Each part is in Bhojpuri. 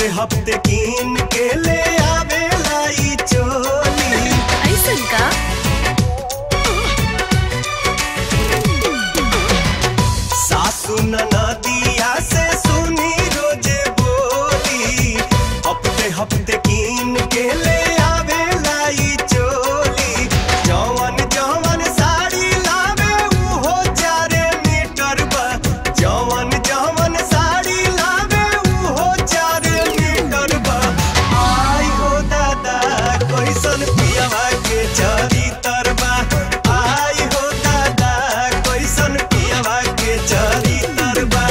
हफ्ते हफ्ते कीन के ले आवेला ई चोली ऐसन का सासू ननदिया से सुनी रोजे बोली हफ्ते हफ्ते कीन के ले आवेला ई चोली जवन जवन साड़ी लावे उहो चारे मीटर बा जवन जवन साड़ी लावे उहो चारे मीटर बा आई हो दादा कैसन पियवा के चरी तरबा आई हो दादा कैसन पियवा के चरी तरबा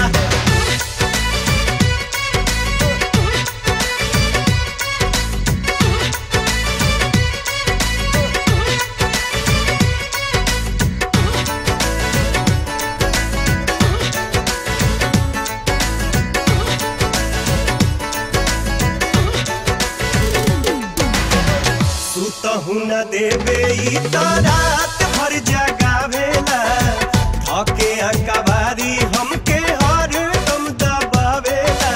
सुतहु न देबे ई त रात भर जगावेला थके अकबारी हमके हर दम दबावेला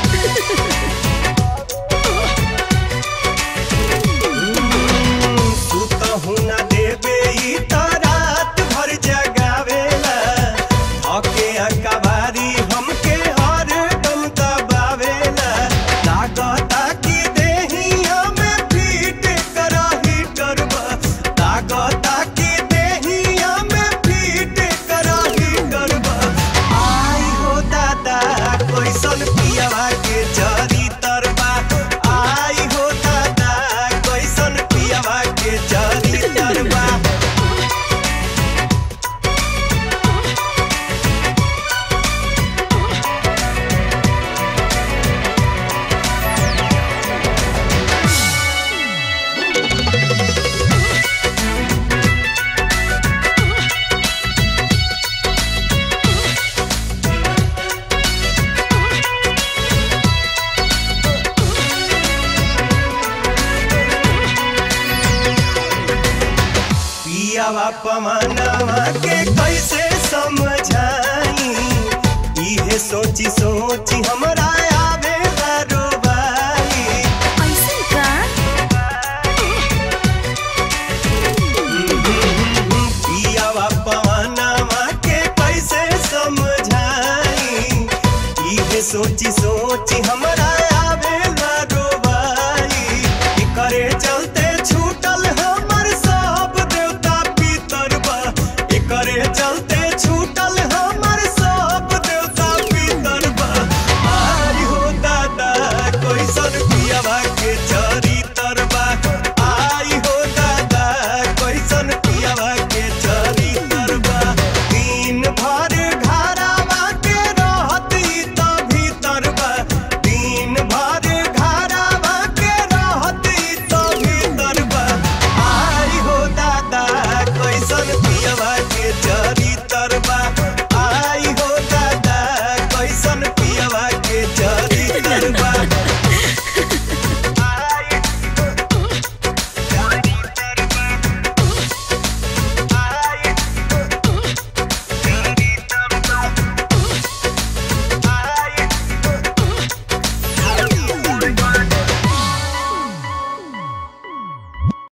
सुतहु न देबे ई त रात भर जगावेला थके अकबारी हमके हर दम दबावेला लागता कि देहिया में फीट करा हीटर बा लागता कि देहिया में फीट करा हीटर बा आई हो दादा कैसन पियवा के जरी तरबा आई हो दादा कैसन पियवा के जरी तरबा पियावा पमानावा के कैसे समझाई इहे सोची सोची हमरा आवेला रोबाई ऐसन का पियावा पमानावा के कैसे समझाई इहे सोची सोची हमरा आवेला रोबाई एकरे चलते छूटल हमर सब देवता पितर बा एकरे चलते छूटल हमर सब देवता पितर बा आई हो दादा कैसन पियवा के चरी तरबा आई हो दादा कैसन पियवा के चरी तरबा दिन भर घरावा के रहत ई त भीतर बा दिन भर घरावा के रहत ई त भीतर बा आई हो दादा कैसन पियवा के चरी